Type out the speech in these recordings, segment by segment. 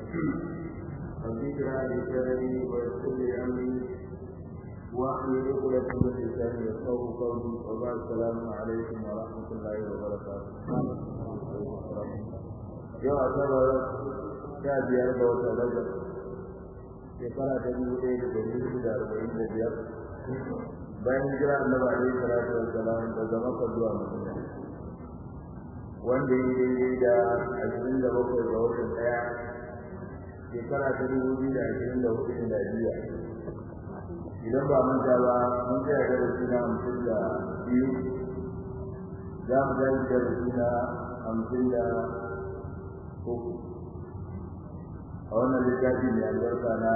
الذكرى لسرني ويسر لي امري واحلل عقدة من لساني يفقهوا قولي وبعد السلام عليكم ورحمة الله وبركاته. يا أسرى sha biyar ga watan rajab shekara ta dubu ɗaya da ɗari hudu da arba'in da biyar bayan hijira annabi alaihi salatu wassalam daga makka zuwa madina wanda ya daidai da ashirin da bakwai ga watan ɗaya shekara ta dubu biyu da ashirin da hudu miladiya idan ba manta ba mun tsaya darasi na hamsin da biyu za mu tashi darasi na hamsin da uku a wannan littafi mai albarka na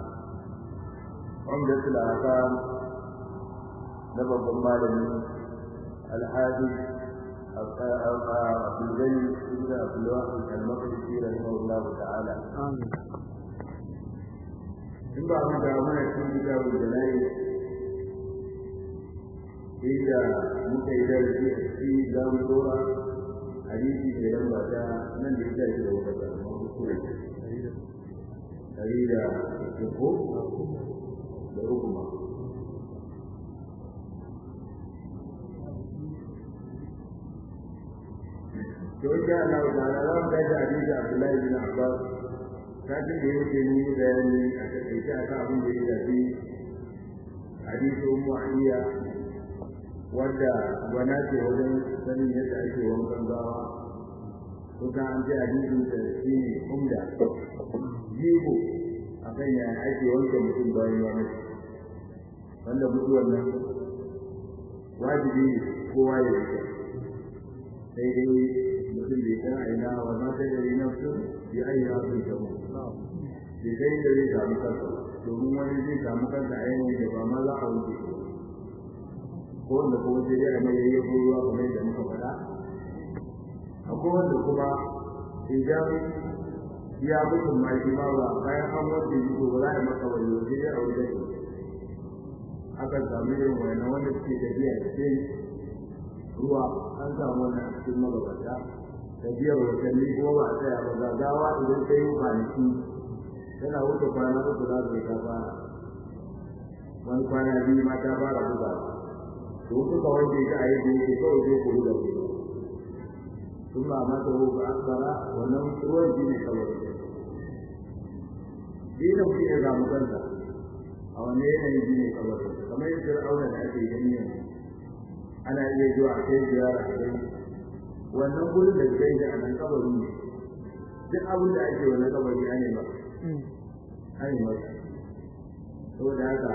umdatul ahkam na babban malami alhaji عبد الغني بن عبد الواحد المقدسي رحمه الله تعالى. in ba mu da mana cikin kitabul janayi inda muka yi darasi a ciki za mu dora hadisi da lamba ta nan da ita ce da wata kalma kuskure ɗari da uku da uku ma to insha Allah ta'ala za mu tashi hadisi Abdullahi bin Abbas kafin da yake ni bayani a takaice a kan abin da ya shafi hadisi Ummu Aliya wadda gwana ce wajen sanin yadda ake wankan gawa kuka an ce hadisin da shi ne umda jigo a kan yaya ake wanke mutum bayan ya mutu wanda mutuwar nan wajibi ne kowa ya yi sai dai mutum bai san aina wa ma ta gari nafsu bi ayi hafin shamu bai sai da zai samu kansa domin wani zai samu kansa a yanayin da ba ma za a wuce ko wanda kuma sai dai a mai yayyafo ruwa kamar yadda muka faɗa akwai wanda kuma idan ya mutum ma shi ma ba bayan an wanke shi to ba za a maka wani waje dai a wajen shi akan samu irin wannan wanda suke tafiya cikin ruwa an samu wannan a cikin magabata tafiyar watanni kuma ba a tsaya ba gagawa idan ta yi kwanaki tana wuce kwana uku za su ta fara wani kwana biyu ma ta fara buga to suka wanke ta a yadda yake kawai zai kuru da ku sun ba mata ruwa akbara wannan ruwan shi ne kawai dina mutum ya samu kansa a wanne yanayin shi ne kawai kamar yadda fir'auna da ake gani yanzu ana iya zuwa a kai ziyara a gani wannan gurin da zai da anan kabari ne duk abin da ake wannan kabari an yi ba an yi masa saboda haka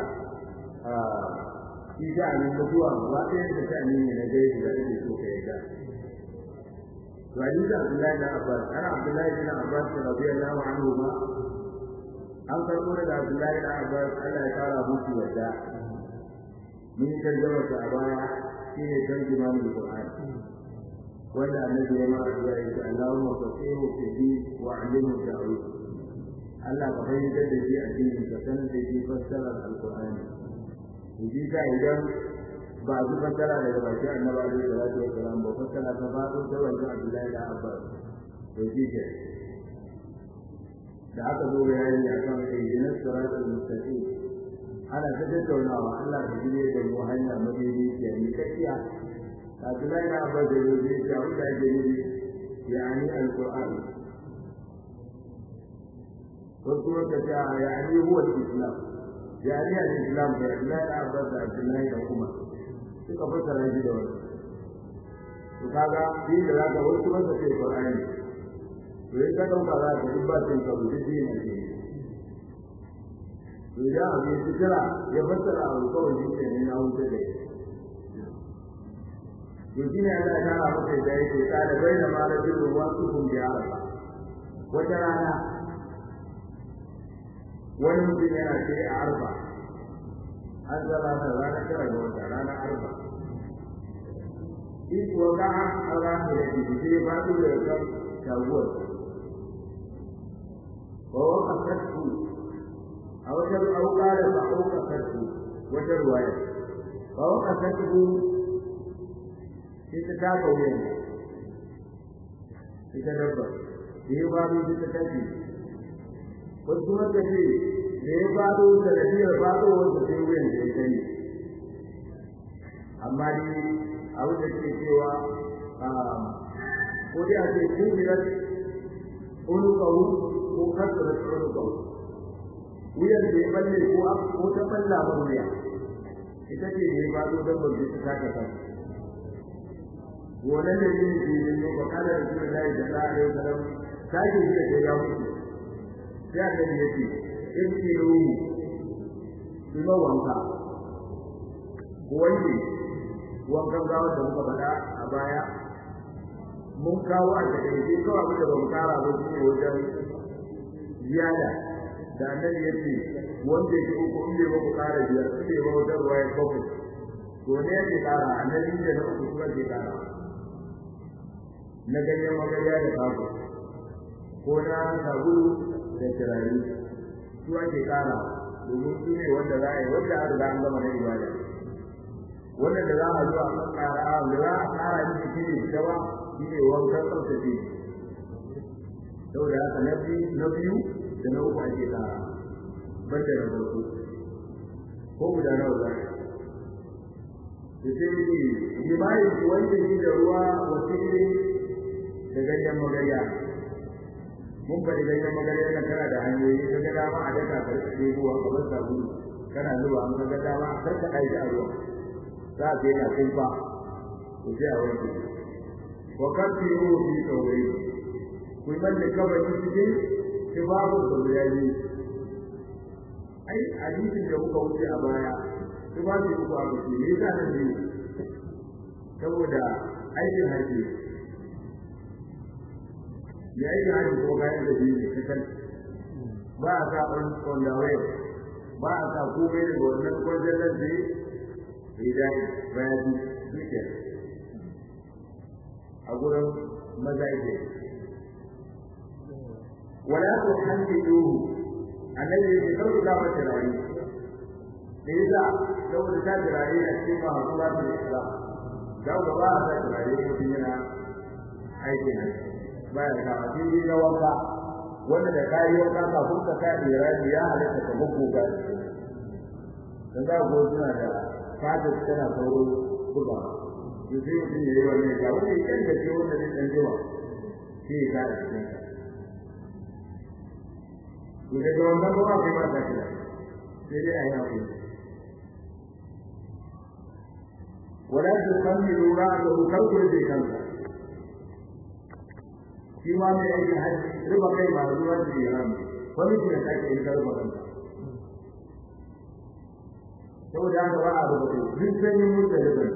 shi ta anan mutuwa ba ɗaya da ta ne na gaisu da ake so ka yarda to hadisi Abdullahi bin Abbas ana Abdullahi bin Abbas radiyallahu anhu ma an karɓo daga Abdullahi bin Abbas Allah ya kara musu yarda mun tarjama ta a baya shine tarjuman Qur'an wanda annabi ya mara da ya ce Allahumma fasihu fi din wa 'allimhu ta'wil Allah ka fahimtar da shi addini ka sanar da shi fassarar alqur'ani to ji ka idan ba su fassara daga baki annabi alaihi salatu wa salam ba fassara ta faɗo ta wajen Abdullahi da Abbas to ji ke da aka zo bayani akan ihdinas siratal mustaqim ana ta tattaunawa Allah ka jire da mu hanya madidi ke ni kafiya Abdullahi na Abbas da yau zai ce abin da ake nufi yani alquran wasu wata ta yani huwa islam yani al-islam da Abdullahi na Abbas da Abdullahi da Umar suka fassara shi da wani to kaga shi da zaka wasu masa ce Qur'ani to in ka dauka za ka duk ba cin karo duk shi ne to idan abu ya fitira ya fassara abu kawai shi ne na wuce da shi to shi ne Allah ya tara masa da yake tsara bai da malakin ruwa su kun bi arafa wata rana wani mutum yana ce a arba an zama ta rana tara ga wata rana arba in kuwa ga an rana da ke sai ba su da kan shaguwar wa waka sattu a wata auka da ba auka sattu wata ruwaya wa waka sattu sai ta taka wuyan ita dabba da ya ba ta tafi wasu kuma ka ce da ya faɗo da radiyar faɗo wanda sai wuyan da ya kai amma dai abin da ke cewa ko dai a ce kubirat unukahu ko kasarat unukahu wuyan da ya balle ko ko ta balla ba wuya ita ce da ya faɗo don ba zai ta ta kan wannan da yin jinin ne ba kada da sunan Allah da Allah alaihi wasallam sake shi da ya mutu sai aka yi yake in ki ruhu kuma wanka ko wanke wankan gawa da muka faɗa a baya mun kawo a takaice kawai abin da ba mu kara ba shi ne wajen ziyada da annabi ya ce wanda ya uku in bai ba ku kara biyar in bai ba wajen ruwa ya bakwai to ne yake kara annabi da na uku kuma ke kara na ganyen magarya da kago ko na sabulu da turare su ake kara domin su ne wanda za a yi wanda an riga an gama na ibada wanda da za a zo a kan kara da za a kara miki shi ne gaba shi ne wankan tsaftace saboda haka na biyu na biyu da na uku ake kara banda na farko ko guda nawa za a da sai ne jima'i wanda shi da ruwa wasu ne da ganyen magarya mun faɗi ganyen magarya na kana da hanyoyi ka ga dama a daka ka rika ɗebowa kamar sabulu kana zuba an ga dama a karka ɗaki a ruwa za ka yana kumfa ku sai a wanke wa kafi ruhu fi saurayi ku yi man da kabari cikin tufafin da guda biyu ai hadisin da muka wuce a baya tufafi uku a kuce me yasa nan biyu saboda aikin hajji ya yi da hajji ko kayan da biyu ne kasan ba a sa on the way ba a sa komai daga wannan kwanciyar nan da idan bayan suke a gurin maza ke wala ku hanci duhu annabi ya ce kawai za mu turare da yasa saboda ta turare a cikin masu ba su da za ku ba a sa turare mutum yana aikin nan bayan kama shi yi na wanka wanda da kayi wanka kafin ka sa irani ya halatta ka bubbuga dan za ku suna da fata tana sauro buga to sai mutum ya yi wannan ya wani kan da ke wanda zai dan jima shi ya kare cikin ka to daga wannan ba kai ba ta kira sai dai a yi hakuri wala tukammilu ra'ahu kawai zai kanka shi ma mai aikin haji riba kai ba zuwa da yaran wani shi da take in karba kanka saboda haka ba a rubuta duk sanin mutu da ban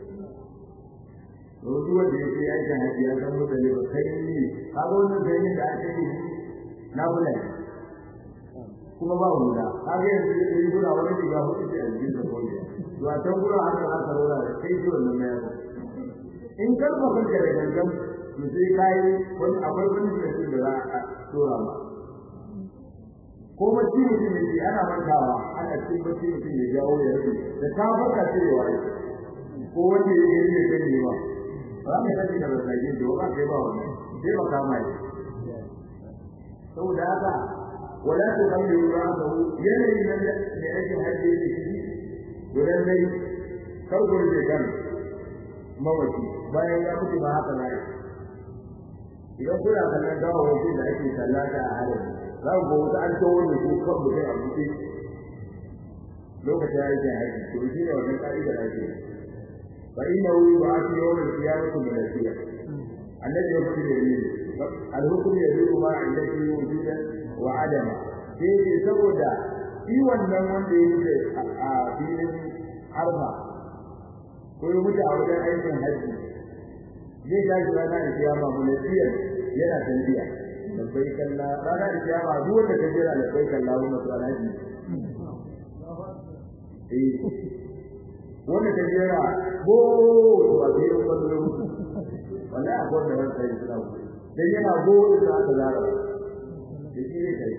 Rozu wanda ya ce aikin haji ya san mutu da ba kai ne kaga wannan sanin da ake yi na bula kuma ba wanda kaga yanzu da yi gura wani diga hudu ce a jikin da kawai to a can gura haka za ka rola da kai shi wannan mayar in karba kanka da gangan to sai kai wani akwai wani da da za a tura ma ko bacci mutum ne ana mantawa ana cikin bacci mutum ya jawo ya rufe da ka farka cewa ko wanda ya yi ne kan nema ba mai sani da rasage da ba kai ba wannan sai ba kama shi saboda haka wala ta kalli ra'ahu yanayin nan da ne ake hajji da shi gudan dai kar gurbe kan mamaci bayan ya mutu ba haka na idan kuna kallon gawawaki da ake sallata a halin za ku ga wata an tawo ne ko kan mutum a buɗe lokacin aikin haji to shi ne wannan ka'idar ake fa inna hu yub'athu yawm al-qiyamati malakiya annabi ya faɗi da ni al-hukm yaduru ma allati wujudan wa adama sai ce saboda shi wannan wanda ya mutu a filin arfa ko ya mutu a wajen aikin haji zai tashi rana da kiyama mulkiyar yana tanbiya labbai kalla rana da kiyama duk wanda ka jira labbai kalla wannan to alhaji eh wanda ka jira bo to a biyo kallo wallahi akwai da wanda ya tsara dan yana go da aka zara da shi ne kai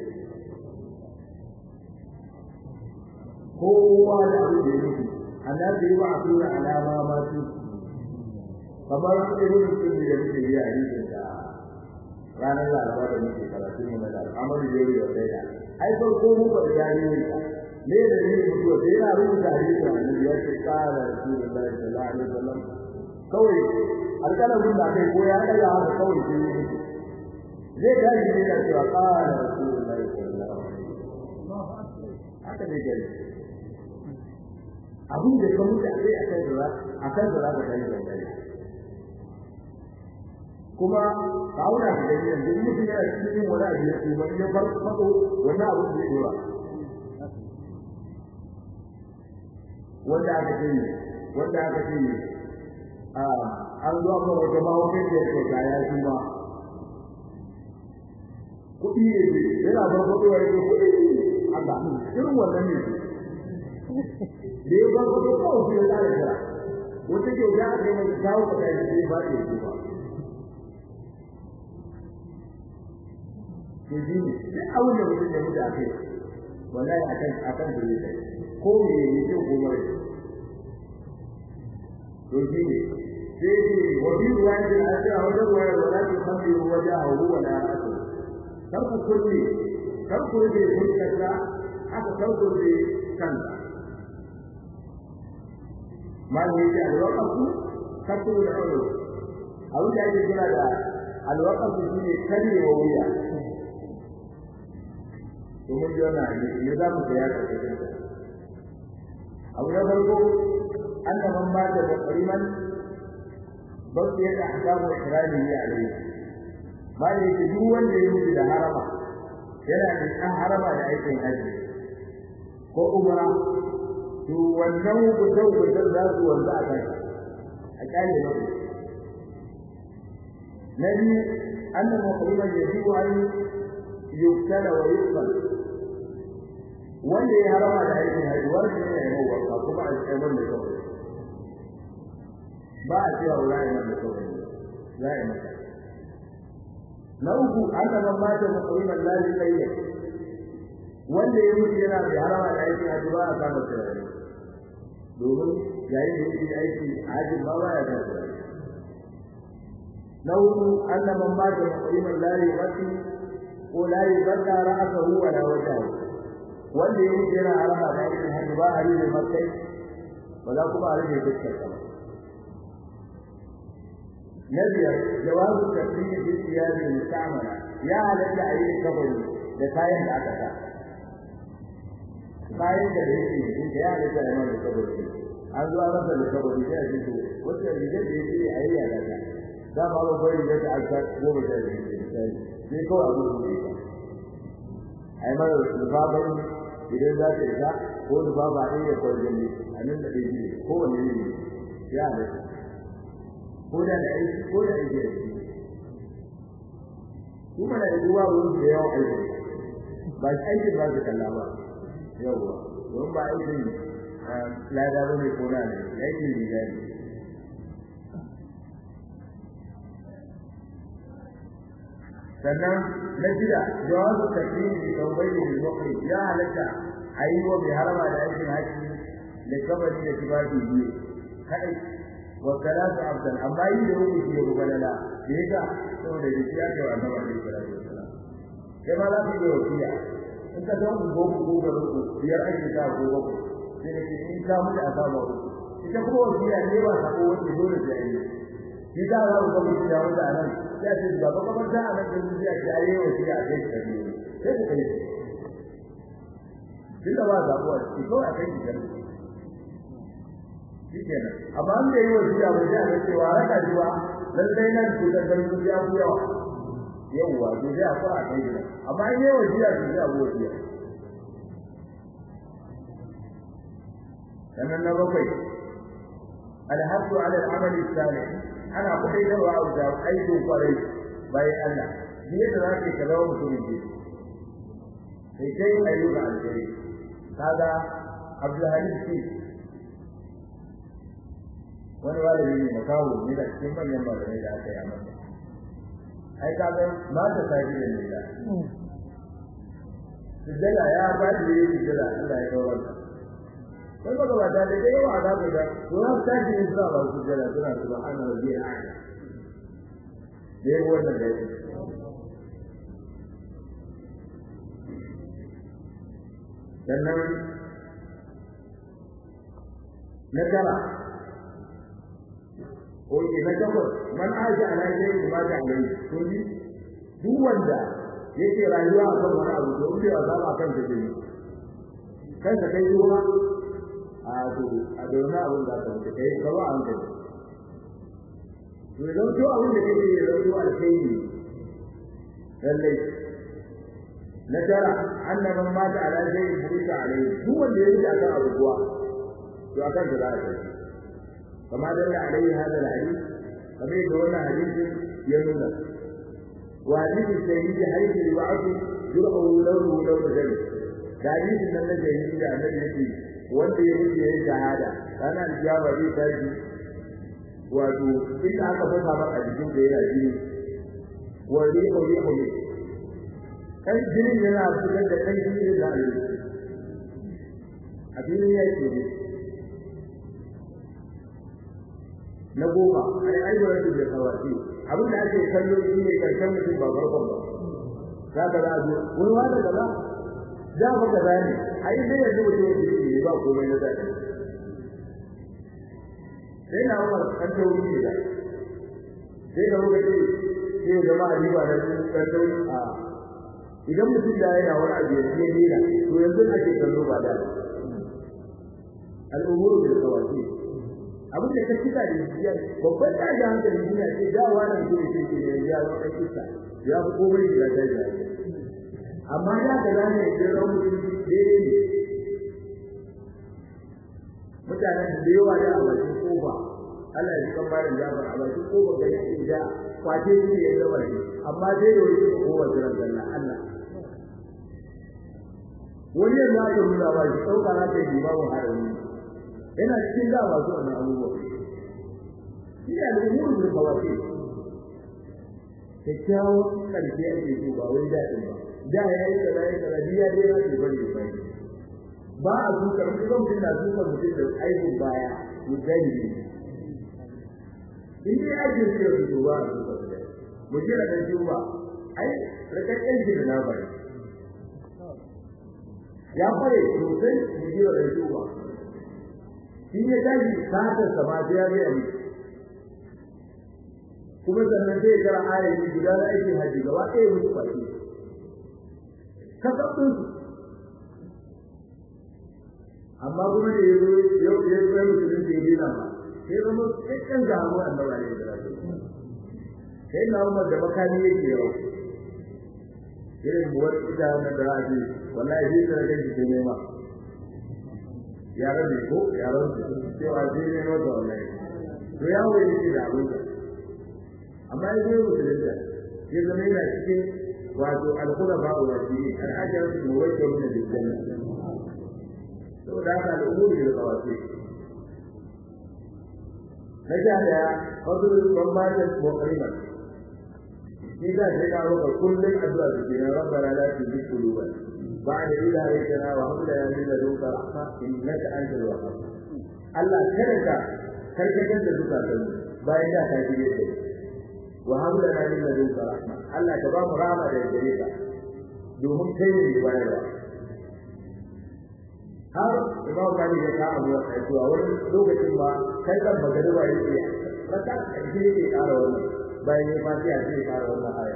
kowa da abin da yake annabi ya ba a tura alama ma su kamar irin sun da muke yi a rikin da ranar laraba da muke karatu mu na da amadu da yau da da ai farko mu ba da yayi ne ne da ne mutuwa sai yana rubuta hadisi annabi ya ce qala rasulullahi sallallahu alaihi wasallam kawai alƙalamin da kai ko ya daga haka kawai sai ya mutu zai tashi ne da cewa qala rasulullahi sallallahu alaihi wasallam haka ne gari abin da ka mutu a kai a kan da a kan da za ka tashi da kai kuma ka auna ka gani yanzu mutum yana cikin wani abu ya tuba in ya farfado wannan abu zai yi wa wanda aka ce wanda aka ce an zo aka wata mahaukar da ya kyauta ya shi ma kuɗi ne yana farfado ya ce kuɗi Allah irin wannan ne da ya farfado kawai sai ya tsara kira wata kyauta aka yi mai kawo ka kai sai ba ta yi ba to shi ne duk abin da mutum ya mutu a kai wallahi akan akan da yake ko me ne ce ko mai to shi ne sai ce wa bi ruwayatin asira wa da ruwayar wala ta khamri wajahu wa la asu kar ku kulli kar ku rage fuskarsa haka kar ku rage kansa ma ne ce alwaqafu kafin da ulu abin da ake kira da alwaqafu shine karyewa wuya domin ji wannan hadisi ne za mu tsaya da cikin sa abu na farko anna man mata da qariman baqiya da ahkamu ihrami ya alayhi ba ne yake duk wanda ya mutu da harama yana da an harama da aikin haji ko umra to wannan hukuncin hukuncin za su wanda a kai a kyale na na biyu anna muqriman yajibu an yuktala wa yuqbal wanda ya harama da aikin haji wanda ne ya yi wanka kuma a cikin wanda kawai ba a cewa wala ya mata kawai za a yi mata na uku anna man mata muqriman la yuqayya wanda ya mutu yana da harama da aikin haji ba a kama turare domin yayin da yake aiki hajji ba ba ya kama turare na uku anna man mata muqriman la yuqayya ko la yubadda ra'sahu wa la wajhahu wanda yake yana harama da aikin hajji ba a rige makai ba za kuma a rige fuskar sa na biyar jawazu tafsiri bi siyabi mustamala ya halatta a yi kabari da kayan da aka sa kayan da yake yin da ya halatta a yi mana kabari an zuwa masa da kabari sai a ce to wacce rigar da yake a yi ya daga za mu ba kwai rigar da aka goma sha biyu misali sai kawai abu da ya a yi mana lubaban idan za ta isa ko lubaba ɗaya da kwarjan ne a nan da ɗaya ne kowane ne ya halatta ko da da aiki ko da aiki da shi kuma da ruwa wurin da yawan aiki ba shi aiki ba su kalla ba yawwa don ba aikin lada ba ne ko na ne aikin riga ne sannan na shida jawazu takrimi bi tawbayni bil muqri ya halatta ayi wa bi harama da aikin haji da kabari da kibabi biyu kadai wa salatu abdan amma yi da rubuci ya gubalala da yaka saboda da shi ake wa annabi alaihi salatu wasalam kai ma za ku yi wasiya in ka zama ko ko ga rubu biyar ake ta ko ko sai ne in ka mutu a saba ku ita kuma wasiya ne ba ta ko wani dole sai yi shi da za ku ga mutu da wanda anan ya ce ba ba kamar da anan da shi ya ce ayi wasiya a kai ka ne sai ku kai tunda ba zabuwa shi ko a kai ki shikenan amma an da yi wasiya ba sai a cewa raka jiwa lallai nan ku da garku ya ku yawa yawa to sai a fara kai gida amma in yi wasiya to sai a bu wasiya sannan na bakwai alhaqqu ala al-amali salih ana kudaitarwa a da aikin kwarai bayan Allah ni yadda za ka ka zama mutumin ke sai kai ayyuka alheri kaga Abdulhalim ce wani walimi ne makawo ne da cikin manyan malamai da aka yi a masa ai ka ga ba ta tafi da nila sujjada ya ba da yi sujjada Allah ya kawo wannan kai ba ba da dai yawa za ku ga to ya ta ji ne suna ba sujjada suna subhana rabbiyal a'la dai wannan da yake sannan na tara oke na takwas man aji ala shay'in ma ta alai to ni duk wanda yake rayuwa a kan wani abu to in bai azaba kan ta ne kan ka kai ruwa a to a da wani abin da ka kai ka ba an kai to idan to abin da kake yi da ruwa alkhairi lallai na tara annaban mata ala shay'in burika alai duk wanda yake akan abu kuwa to akan da za a kai كما دل عليه هذا الحديث كما يقول حديث ينون وحديث الشهيد حيث يبعث جرحه لونه لون دم حديث من الشهيد ده النبي يقول wanda ya mutu yayin shahada ranar kiyama zai tashi wato inda aka fasa maka jikin da yana jini wa rihu rihu ne kan jinin yana fitar da kan jini da alƙi a filin yaki ne na goma ai aiwara da kawaki abin da ake kallo shi ne karshen mutum ba farkon ba za ka za zo wani wanda da ba da ba ka zane ai dai yanzu mutum ya ce ba komai na zai sai na umar kan tauri ne da sai da muka ce sai da ma riba da kan tauri a idan mutum da yana wani abu ya ce dina to yanzu ake kallo ba da al'umuru bil kawaki abin da ka kika da biyar babban tashi hankali duniya ce dawa nan kuma ce ke ne ya zo kai kisa ya fi komai da ta yi amma ya ga zane da ran mutum daidai ne mutanen da yawa da a bakin kofa Allah ya kan bayan jabar a bakin kofa ga yake da kwace shi ya zama ne amma dai da wani kofa jiran Allah Allah wani yanzu aka nuna ba shi ɗauka na kai limamin harami yana cikin da ba su wannan abubuwa shi ne al'umuru bil kawaki kyakkyawan ƙarshe ake so ba wai daɗin ba da ya yi kaza ya kaza biya dai na ce bane bai ba a duka mutum kan mutum na duka mutum da aikin baya to gani ne in dai aikin sai ya fito ba a duka su mu jira dan juba ai rikakken shi da na bari ya fare sosai mu jira dan juba shi ya tashi satar sama sai ya gaya miki kuma sannan zai kara ayoyi guda na aikin haji gaba ɗaya musu baki kasabin su amma kuma da ya zo yau ya zo ya musulun da ya dina ba sai zama kakkan gamu annabi alaihi salatu sai na umar da makami yake yawa irin buwar ita na da rafi wallahi sai da rage shi nema yaran ne ko yaran su cewa sai ne mota wallahi to ya wuce shi da abin amma ya zo musulun da ya zama yana cikin wato al-khulafa wa rasulih al-ajr muwajjahun bil jannah saboda haka al'umuri da kawasi na sha daya fadl bambajan muqrima shi da sai ka roƙa kullum addu'a da ke rabbana la tuzigh qulubana ba'da idh hadaytana wa hab lana min ladunka rahma innaka antal wahhab Allah kada ka karkatar da zukatan bayan da ka shige da wa hab lana min ladunka rahma Allah ka ba mu rahama da gare ka domin kai ne bayarwa har imam mali ya ka abu ya zuwa wani lokacin ba kai kan magariba yake raka karshe yake ƙara wannan bayan ya fatiha sai ya ƙara wannan aya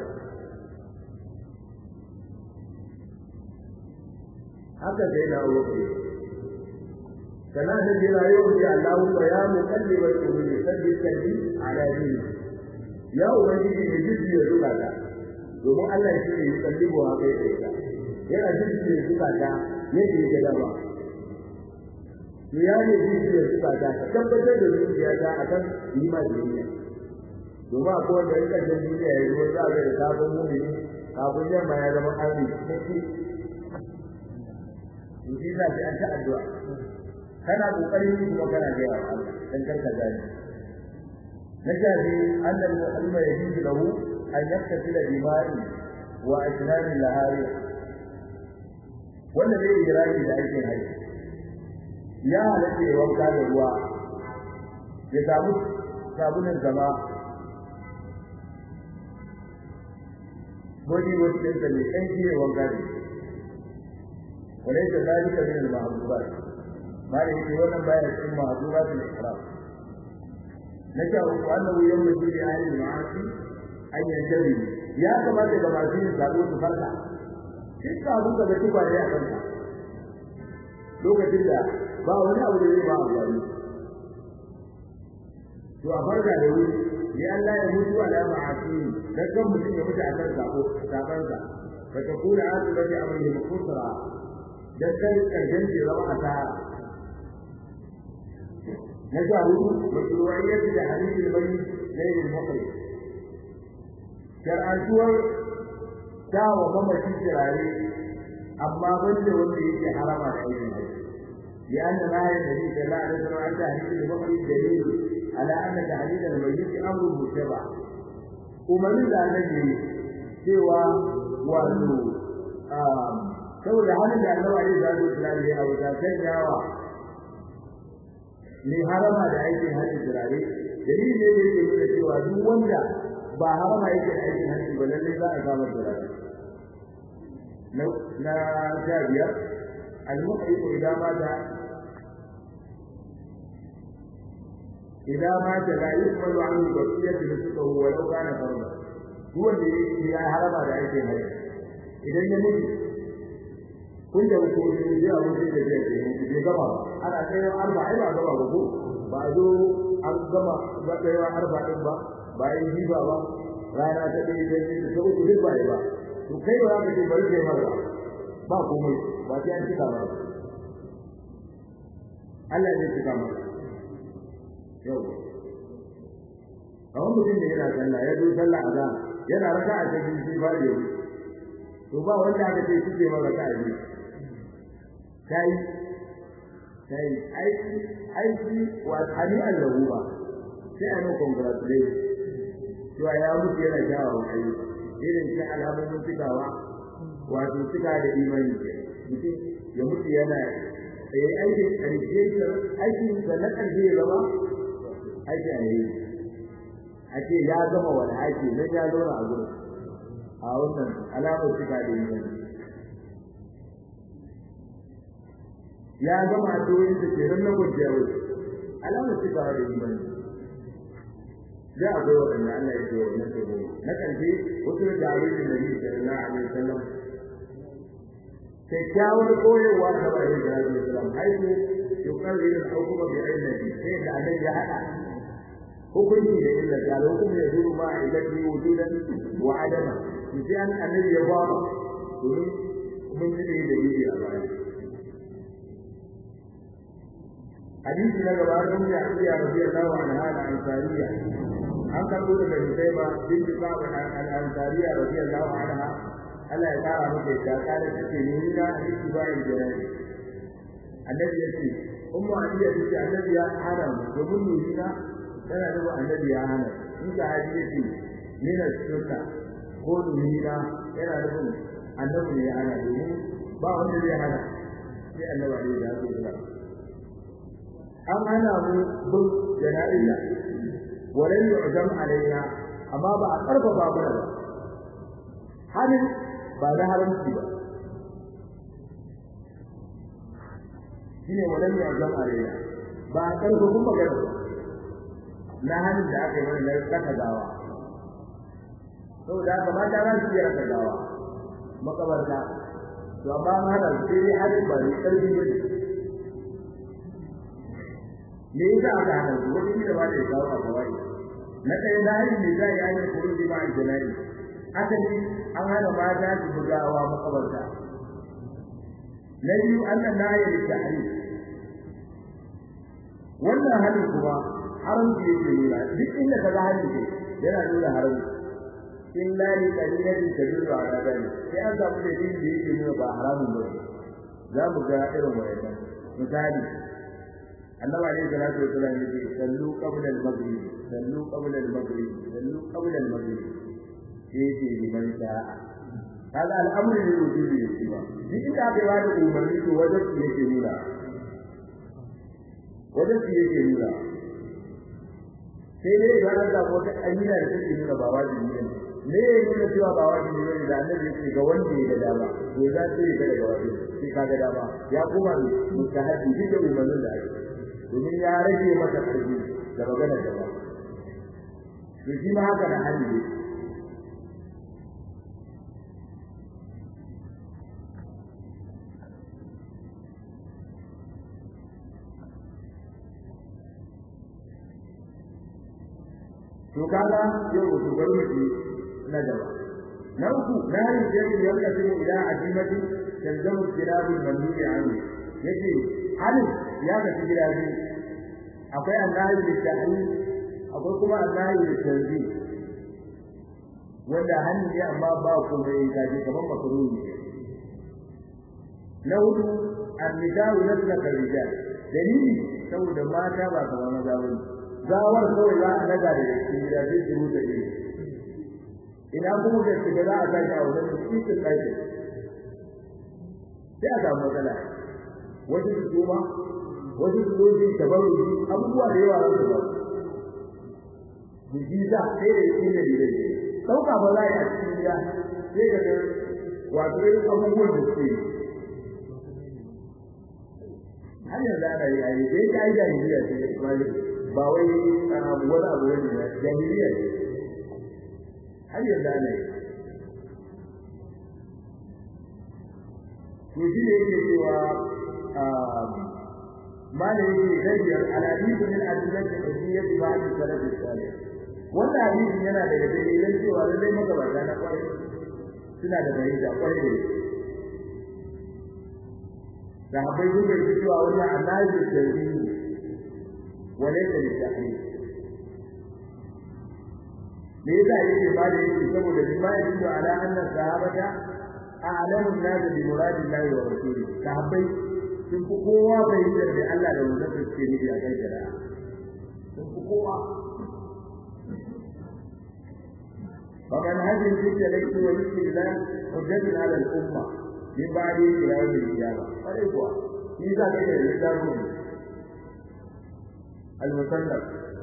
haka sai na wuce kana da jira yau da Allah ya muqallibal qulubi sabbi kalbi ala dini ya ubangiji ne jiji ya zuka ta domin Allah shi ne ya kallibo haka ya kai yana jiji ya zuka ta yadda ya ga dama to ya ne zuciya suka ta ka tabbatar da zuciya ta akan nima da duniya domin akwai wanda in kashin duniya ya zo za ga da sabon mumini kafin yamma ya zama arni kake to shi za ta ta addu'a kana kokarin yi kuma kana ga yawa Allah dan karka gani na shafi annal mu'allima yajidu lahu an yaktasila bimari wa ajnani lahari wanda zai yi raki da aikin haji ya halatta ya wanka da ruwa ya samu sabunan zama body wash ɗinsa mai ƙanshi ya wanka da وليس ذلك من المحظورات ما يجي ولا ما يكون محظورات الإحرام نشأ أنه ينبغي لأهل المعاصي أن ينتبهوا يا كما كما في الزابون فرقا duk abin da bai tuba ne a kanka lokacin da ba wani abu da zai ba amfani to a farka da wuri ya Allah ya mutu ala ma'asi dan kan mutum ya mutu a kan sako sabansa fa takuna asibati amri al-khusra dan kan karshen ce zama asara na sha hudu mashru'iyyat da hadith al-bayt layl al-muqri shar'antuwar ta wa mamaci kirare amma banda wanda yake harama da aikin haji لأن ما النبي صلى الله عليه وسلم عن تهديد المخرج دليل على أن تهديد الميت أمر متبع ومن الذي سوى وأنه saboda halin da Allah ya zaɓi Islam ya auta sanyawa ne harama da aikin hajji turare dalilin ne da yake nuna cewa duk wanda ba harama yake da aikin hajji ba lalle za a samu turare na sha biyar المحرق إذا مات إذا مات لا يقبل عنه بقية نسكه ولو كان فرضا هو اللي يا حرم على أي شيء إذا يموت كنت أقول لك يا أبو سيد الجيش في جمع أنا كيف أربع إلى جمع بقول بعده أن جمع بقي أربع إلى bayan jiba ba rana ta ɗaya ta biyu ta uku duk ba ba to kai ba za ka ce bari kai mara ba komai ba sai an cika ba Allah zai cika ma yau kawai mutum da yana sallah ya zo sallah a zan yana raka a cikin shi ba da to ba wanda aka ce shi ke mara ka yi kai kai aiki aiki wa hali allahu ba sai a yi congratulate cewa ya mutu yana kyawawan ayyuka irin shi alamomin cikawa wato cika da imani ke mutum ya mutu yana tsaye aikin ƙarshe aikin da na ƙarshe ya zama aiki a yi a ce ya gama wani aiki nan ya zauna a gurin a wannan alamar cika da imani ya gama a doyin da ke nan na kwanciya wai alamar cika da imani da akwai waɗanda Allah ya ce wa na tsoro na ƙarshe wasu da abin da Nabi sallallahu alaihi wasallam kyakkyawar koyarwa ta bayan da Nabi sallallahu haihu yukarrir al-hukma bi ilmihi sai da annabi ya hada hukunci da illa da hukum ya zuru ma ilati wujudan wa adama sai an annabi ya ba domin mun ji da yi a baya hadisi na gaba don ya iya radiyallahu anha al-ansariya an karbo daga Husayma binti Ka'ab al-Ansariya radiyallahu anha Allah ya kara maka da kare take ni na hadisi bayan jira'i annabi ya ce ummu aliya ta ce annabi ya hana mu domin ni na tana da annabi ya hana in ka hadisi ni na sunna ko ni na yana da annabi ya hana domin ba wanda zai hana sai annabi ya ce an hana mu bin jana'iya walan yu'zam alaina amma ba a karfafa mana ba halin ba da haramci ba shine walan yu'zam alaina ba a karfafa magana ba na halin da aka yi mana na kaka gawa saboda haka mata za su iya raka gawa makabarta to amma an hana sai dai halin ba ne karfi ba ne me yasa aka hana su wani da ba da ya kawo a kawai na kai na hali ne za a yi kuru da ba a janari asali an hana mata su bugawa makabarta na biyu annan na yi da tahari wannan hali kuma haramci yake nuna duk inda ka ga hali ne yana nuna haramci in la li qalilatin tadullu ala dhalik sai an samu dalilin da yake nuna ba haramun ba za mu ga irin wayannan misali annabi alayhi salatu wa sallam yace sallu qabla al-maghrib sallu qabla al-maghrib sallu qabla al-maghrib yace liman sha'a kaga al'amru ne rubuci yake ba duk inda aka yi wani umarni to wajen su yake nuna wajen su yake nuna sai dai idan an samu wata amina da take nuna ba wajibi ne me ya nuna cewa ba wajibi ne da annabi yake ga wanda ya ga dama to za ta yi daga wajibi sai ka ga dama ya koma mustahabi duk da umarnin da ake domin ya rage maka karfi da magana da ba to shi ma haka da hali ne to kaga yau ku bar mu na gaba na uku na yi jeri yanka sai ila ajimati tanzamu kirabi mandubi anhu yace hali ya ga kirabi akwai annahi da ta'ali akwai kuma annahi da tanzi wanda hannu ne amma ba kuma yi gaji kamar makaruni na hudu annidawu naslaka rijal dalili saboda mata ba kamar maza bane gawar kawai za a daga da cikin gida zai shiru da shi ina kuma da shiga za a tashi a wajen cikin ɗaki sai a samu matsala wasu su tuma wasu su zo su tabaru abubuwa da yawa za su ba jiki za sai da shi ne da ɗauka ba za a yi a cikin gida sai ka ga wato irin abubuwan da suke har yanzu ana yi a yi da ya yi jahiliya ce da ismail ba wai wani abu wani ne jahiliya ne har yanzu ana yi to shi ne yake cewa ما لا يغير الحديث من أدلة الحجية بعد السلف الصالح wannan hadisi yana daga dalilan cewa lallai magabata na kwarai suna da fahimta kwarai da da habai duk da cewa wannan annabi tarihi walaysa litahrim me yasa yake ba da yake saboda bima yadullu ala anna sahabata a'lamu an-nas bi muradillahi wa rasulihi sahabbai sun fi kowa fahimtar da Allah da wannan da suke nufi a kan shari'a sun fi kowa فمن هذه الفتنة ليس ولي الله حجة على الأمة من بعد إلى يوم القيامة فليس إذا كان الإسلام المسلم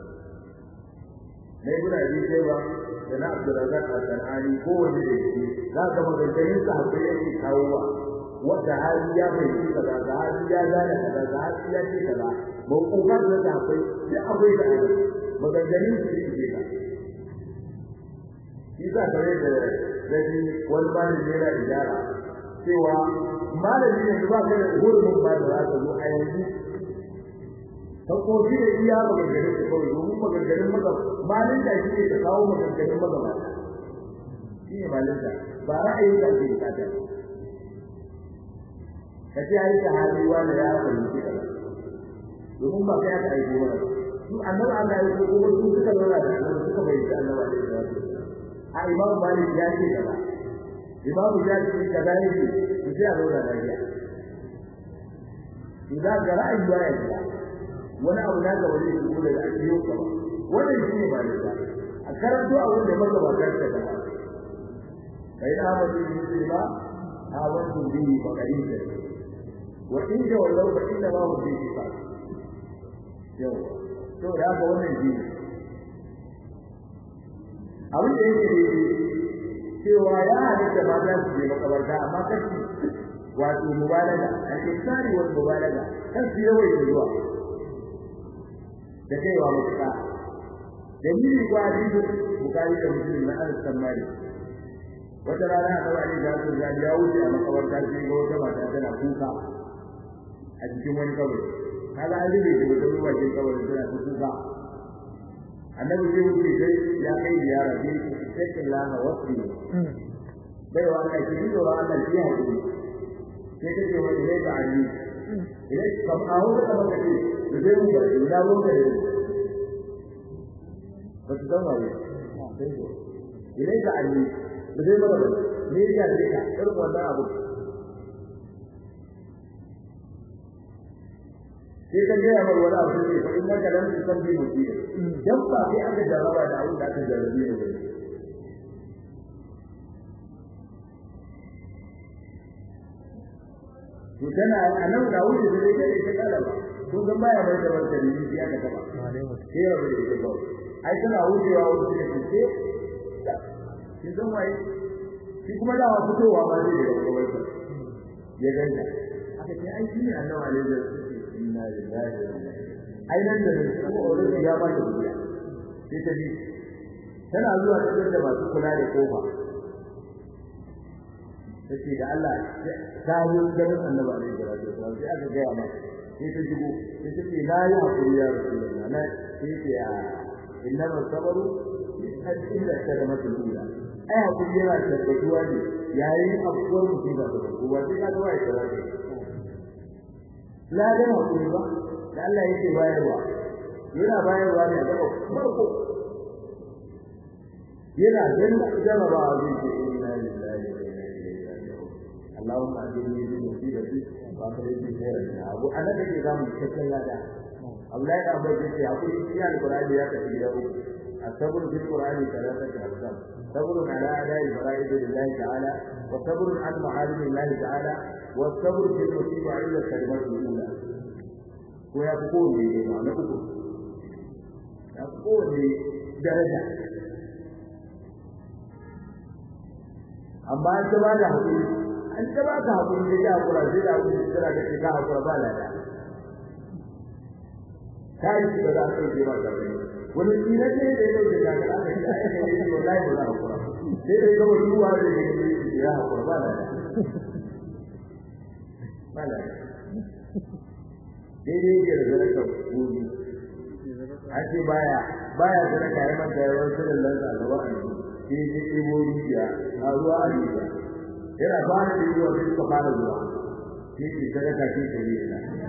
na ibn abi shayba da na abdurrazzaq al-sanani kowanne da yake za ka maganganun sahabbai yake kawowa wanda hali ya bai ci kaza da hali ya gane kaza da hali ya ce kaza ba kokar da sahabbai sai akwai da ana maganganun su yake ka shi za ka da dani wani malami yana idara cewa malami ne ba ka da hurumin ba da za ka zo a yanzu Hakkoki da iya maganganun su kawai domin maganganun maza malin da shi ne ta kawo maganganun maza ba. Shi ne malin da ba ra'ayin da ake bukata. Ka ce ya yi ta hali wani ya fahimci ka domin ba kai aka aiko mana. Su annabi Allah ya ko kuma su suka zauna da annabi suka bayyana annabi Allah ya wato. A Imam Malik ya ce kaza. Imam Shafi'i kaza yake su sai a zauna lafiya. Idan ga ra'ayi ya yi wani abu na gaba zai shigo daga ajiyo ka ba wannan shi ne ba da a karanto a wanda maka ba ka ta gaba kai da ba zai yi ba a wasu bihi ba kari da wa in da wallahu ba inda ba mu bihi ba yau to da haka wannan shi abin da yake ne cewa ya halitta ba za su je makabarta amma kashi wato mubalaga al-iksari wal mubalaga kan su yawaita zuwa da kaiwa mutuka dalili ko hadisi bukari da muslim na anas bin malik wata rana a kawai ne da su ga ya wuce a makabarta sai ga wata mata tana kuka a cikin wani kawai kaga an rube da wata ruwa cikin kawai tana ta kuka annabi zai wuce sai ya kai ziyara sai sai lana wasbi bai wa Allah ki yi wa Allah ki hakuri sai ta ce wani ne da ali idan kam a wuce ka baka ce da zai mu bari na mun da ba su zama ne idan ka ali da zai mana bari ne ya ce ka irin wannan abu sai ka gaya mar wani abu ne fa in ka dan su san bi mutum dan ba sai aka jarraba da abin da aka jarrabe ne ba to tana anan da wuce da kai ta kala ba ko ga baya mai da wata ne shi aka taba sai ya rubuta ita ba ai tana wucewa wuce da ce kin san waye shi kuma da wasu towa ba zai da gaban ya ganta aka ce ai shine annabi alaihi wasallam inna lillahi wa inna ilaihi ai nan da ko already ya ba ta duniya sai ta bi tana zuwa cikin da masu kula da kofa take da Allah ta yi gaban annabi alaihi wasallam sai aka ga ma sai ta jigo sai ta ce la ya hakuri ya rasulullah na sai ce a innama sabaru inda kadamatu ula ai hakuri yana tabbatuwa ne yayin abuwar musiba da kuma sai ka zuwa ya tsara la da hakuri ba da Allah yake bayarwa yana bayarwa ne daga farko yana dan jaraba zai ce inna lillahi wa inna ilaihi raji'un Allahumma ajirni bi musibati wa akhrij khairan minha abu ana da ke zamu cikin lada Allah ya ba shi hakuri shi alqur'ani ya tafi da uku الصبر في القرآن ثلاثة أقسام صبر على أداء الفرائض لله تعالى وصبر عن محارم الله تعالى والصبر في المصيبة عند الكلمات الأولى ويقول لي معنى أكل يقول لي درجة amma an ta bada hakuri an ta baka hakuri da ya hakura sai da hakuri sai da ka hakura ba lada kai shi ba za ka yi ba da wani tsira ce da yau da daga aka yi aka yi shi wallahi ba za a kura sai da gaba ruwa da ya yi ya hakura ba da ba da daidai yake da zaraka kuri an ce baya baya zaraka ya manta yawan sirrin lansa a gaba a yi sai ya ɗebo rijiya a ruwa a rijiya yana ba da ɗebo sai suka fara zuwa sai ke sadaka ce ta yi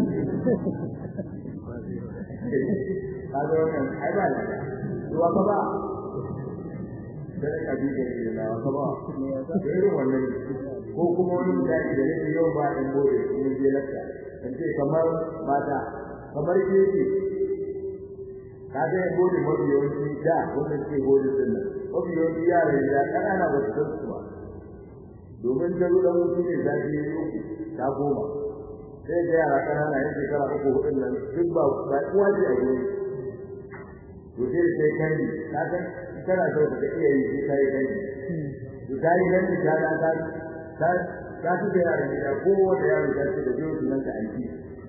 kaga wannan ai ba da ruwa ka ba sai ka bi da shi na ka ba irin wannan ko kuma wani mutane da yake yau ba in gore mun je lakka in ce kamar mata kamar keke kaga in gore mafi yawanci da wanda ke gore din nan mafi yawanci yara da kanana ba su san su ba domin ta zo dan mutum ne zafi ta goma sai da yara kanana yin shekara uku hudun nan duk ba ba uwa ce a gurin to sai sai kai ka san kana so ka iya yi sai kai kai to kai nan da ka ka ka ka ci da yara da ko da yaro da ce da jiyo nan ka aiki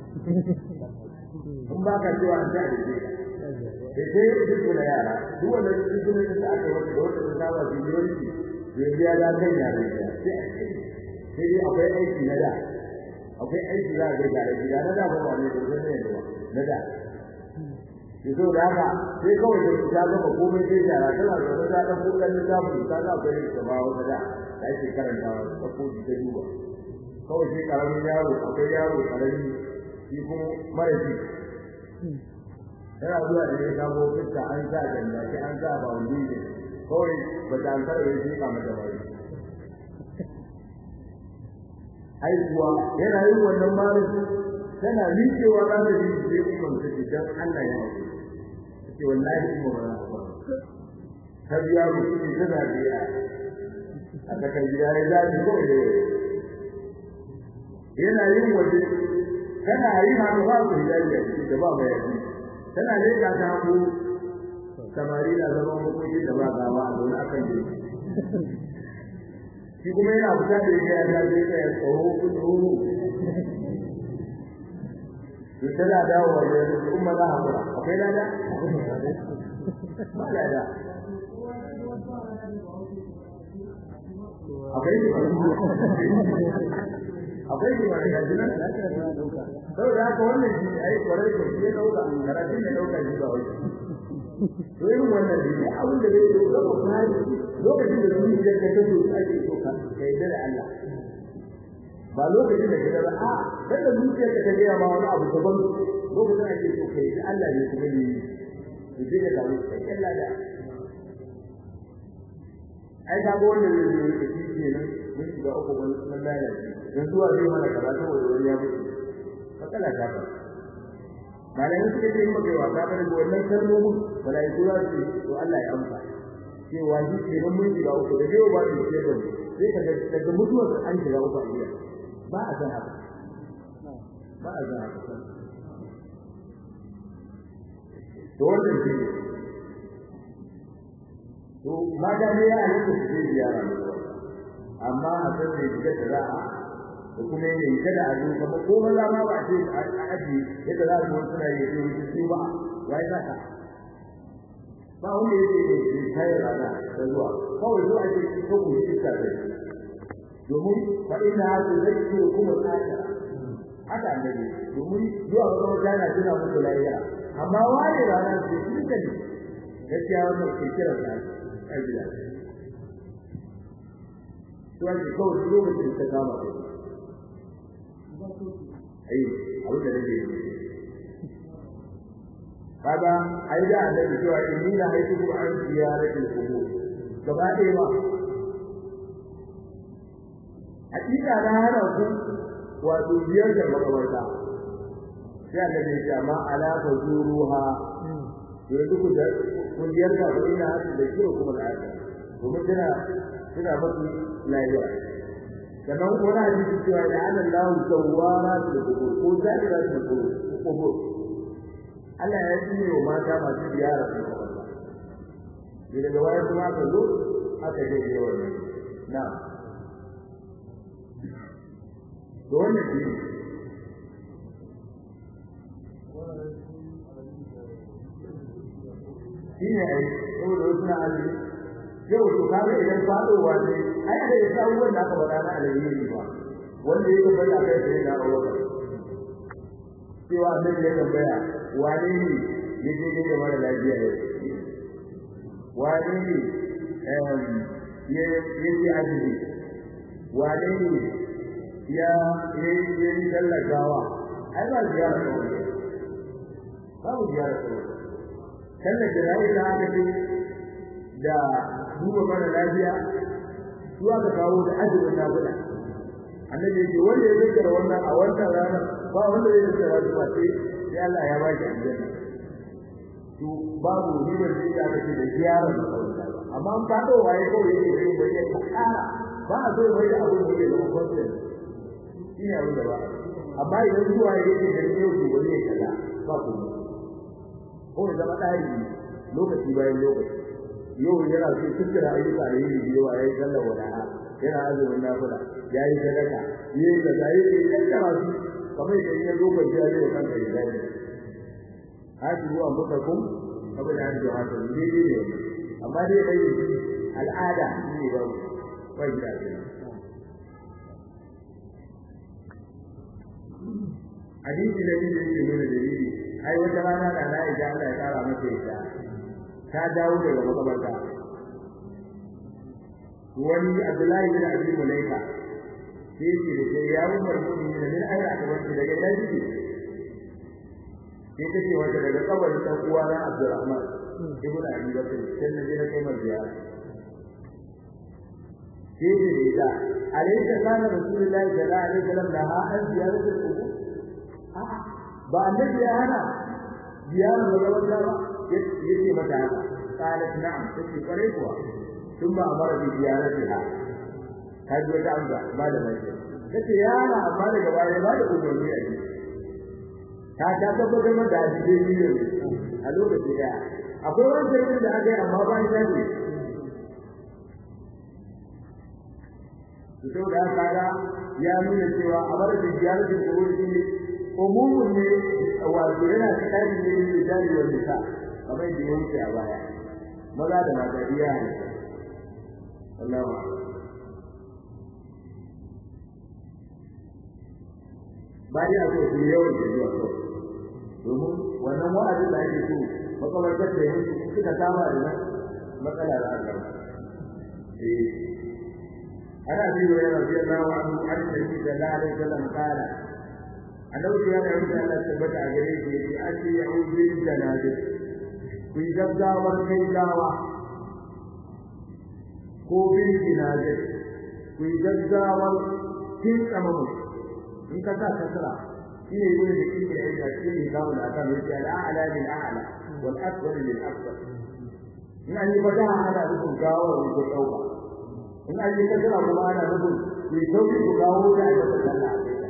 kun ba ka cewa an ta da shi sai sai duk da yara duk wanda duk da aka wata da wata da ba su yi yanzu ya ga kan yara sai sai dai akwai aiki na da akwai aiki za a ga gare gida na da ba wani da zai ne ba na da to da haka sai kawai da ta ga ba komai sai da ra tana da wata da ko kan da mu ta ga bai da ba wata da da ake karanta ta ko da duba kawai sai karamin yaro akwai yaro karami shi kuma mara shi yana zuwa da ya samu fuska an sa ganda shi an sa ba wani ne kawai ba ta an karbe shi ka mata wani haihuwa yana yin wannan marin tana rikewa za ta yi sai kuma ta ce dan Allah ya hauke ce wallahi kuma ba za ta ta biya mu shi ta da biya a kan gida ya zaɓi ko da yana yin waje tana yi ma ba ku hijabi a cikin da ba mai yaji tana leka ta hagu samari na zaman hukunci da ba gawa a zaune akan jirgi shi kuma yana fita da yake ya zai ka ya tsoro kudu to tana dawo wa da umma za a kura akwai lada ba lada akwai shi akwai shi ba da jinan saboda haka wannan shi ai kwarai ko shi ya dauka karatun ya dauka shi ba wai to irin wannan ne abin da zai dauka ko kai lokacin da zuciya ka ta so ake so ka kai da Allah ba lokacin da kaga a dan da zuciya ka ga ma wani abu daban lokacin ake so kai da Allah ne kuma ne to sai da dawo kai Allah da ai ga wannan ne da shi kenan mun shiga uku wannan lalaci dan zuwa zai mana karatu da wani ya mutu fakala ta ba malamin suka ce maka yawa ka bar wannan kalmomin malaiku za su to Allah ya amsa cewa shi ke nan mun shiga uku da yau ba su ce da sai ka daga mutuwar an shiga uku a gida ba a san haka ba a san haka to wannan shi ne to mata ne ya halitta su je ziyara amma a san ne shiga da za'a da kuma yin kada a zo kamar ko maza ma ba ce a aji yadda za su wani suna yi su su ba wai za ka ba wanda yake da shi kai rana da zuwa kawai zuwa ake ko ku shi ka da domin fa inna hadu zaki kuma tsaka haka annabi domin zuwa ga wata na tuna muku lafiya amma wani rana ce shi ne gaskiya wannan ke kira da ajiya to ake kawai lokacin ta kama kai ai abin da nake yi kaga ai da annabi cewa inni la haytukum an ziyaratil qubur gaba ɗaya ba hakika na hana ku wato biyar da makabarta sai annabi ya ce amma ala fazuruha yanzu ku da kun biyar da ku ina hasu da kiro kuma da haka domin tana tana mafi lafiya sannan wani hadisi cewa da ana lahu sawwara da kubur ko zakira da kubur Allah ya yi wa mata masu ziyara da kubur ne daga waya kuma aka zo aka je da wannan na to wannan shi shi ne ai saboda wasu na azumi yau to kaga idan fadowa ne ai da yasa abubuwan da aka faɗa na alheri ba wanda ya tabbata kai sai na aure cewa annabi ya tambaya wane ne ya je ne da mara lafiya yau wane ne ya ya ji azumi wane ne ya ya ya yi sallar gawa ai ba ziyara ta wani babu ziyara ta wani sallar jana'i da aka ce da duba mara lafiya su aka kawo da azumin nafila annabi yake wanda ya zikira wannan a wannan ranar ba wanda ya zikira su ba sai sai Allah ya ba shi aljanna to babu ribar da ya kace da ziyara da kawai amma an fado waye kawai yake sai bai ya tsara ba a so mai da abin da yake zama constant shine abin da ba amma idan zuwa yake da yau to bari ya kaza ba ku ko da zama tsari lokaci bayan lokaci yau yana so tukira ayyuka da yin biyo a yayin sallar wada'a yana azumin nafila yayi sadaka yayi da yayi da kankara su kamar da ya zo bai ya zo kanka da dai hadi ruwa mutakum kamar da ya haka ne ne ne amma dai bai al'ada ne ba bai da hadisi da yake nuna dalili ai wata rana da na ija Allah ya kara masa ita ta dawo daga makabarta wani Abdullahi bin Abi Mulaika sai ce da sai ya umar mu'minin min ayya ta wanda daga ina jiki sai take wanda daga kabarin dan uwa na Abdurrahman ibn Abi Bakr sai na je na kai mar ziyara sai ce da ita alaysa kana rasulullahi sallallahu alaihi wasallam da ha an ziyaratu al-qubur ba annabi ya hana ziyarar makabarta ba yace mata haka qalat na'am take kware kuwa tun ba amara bi ziyaratiha ta ji wata amsa ba da mai kace yana amma daga baya ba da umarni a ji ta ta tabbatar da da hadisi ne a lokaci da akwai wani sirrin da aka yi amma ba ni sani to da haka ya nuna cewa a bar da ziyaratin kuburi ne umumun ne wato yana cikin ne da jari wa nisa kamar da ya wuce a baya maza da mata biya ne Allahu bayan a so su yawan da zuwa ko domin wannan wa'azin da ake so makabartar da yanzu suka saba da nan matsala da aka eh ana bi wa yana biyan lawa an an da shi da la alaihi wasallam kala annabi ya yi da Allah tabbata a gare shi yace ati ya'udhu bil janabi ku yi gaggawar kai gawa ko bil janabi ku yi gaggawar kin kamamu in ka sa kasra shi ne yin da kike yi da shi ne zamu da kan yake al'ala bil a'la wal asfal lil asfal in an yi fataha ana nufin gawar ko dauka in an yi kasra kuma ana nufin ku sauki ku gawo da aka sallah a kai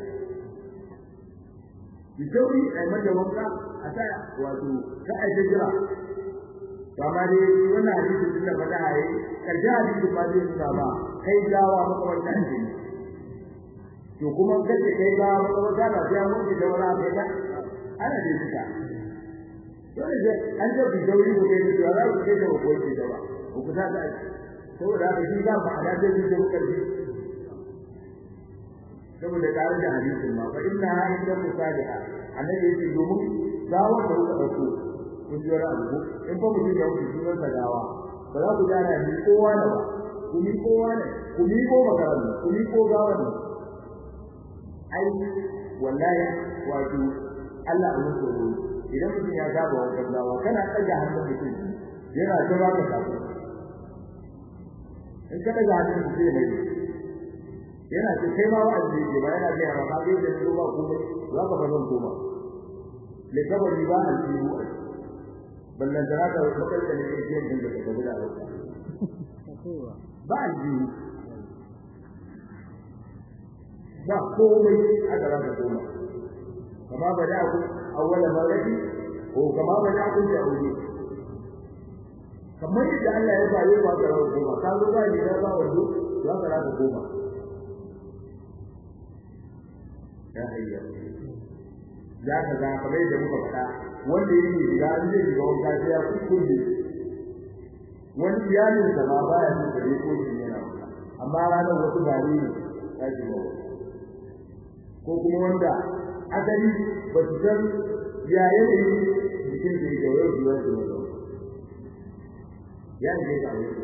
bi sauri a mata wanka a ta wato ta aje jira kama dai wannan hadisi tunda faɗa a yi ƙarshen hadisi ma zai nuna ba kai gawa makawarta ce to kuma kace kai gawa makawarta ba sai an mutu da wani abu ya ana dai suka dole sai an ce ku dauri ku kai da za ku kai da ku kai da ba ku ta da saboda haka shi za mu hada da shi da karfi saboda tare da hadisin ma fa inna ha inda musaliha annabi yake domin gawa da kuka dauko kun ji wani abu in fa mutum ya mutu sunan sa gawa ba za ku gana ni kowa da ba ku ni kowa ne ku ni ko makaran ku ni ko gawa ne ai wallahi wato Allah ya mutu idan mutum ya gaba wa gawa kana tsaga hannun mutum yana ta baka sako in ka daga hannun mutum ne yana ce kai ma wa'azi ke ba yana ga ba ka da su ba ku za ka ba zan koma le kabari ba aljihu ballan da haka bakar da ne ke yin da ka guda ba aljihu ba komai aka raka koma kama ba da ku awwala marati ko kama ba da ku da aure kamar yadda Allah ya bayo ba ka rawa koma ka zo ba ni da ba wando za ka raka koma ya hayya ya ka ga kamar yadda muka faɗa wanda yake shiga an zai shiga wanka sai ya kuskure wani iyalin sa ma baya so gare ko shi yana amma ranar wasu gari ne ya shiga ko kuma wanda asali ba su san ya yanayin jikin da yake yau biyar da wani ya ne ga wani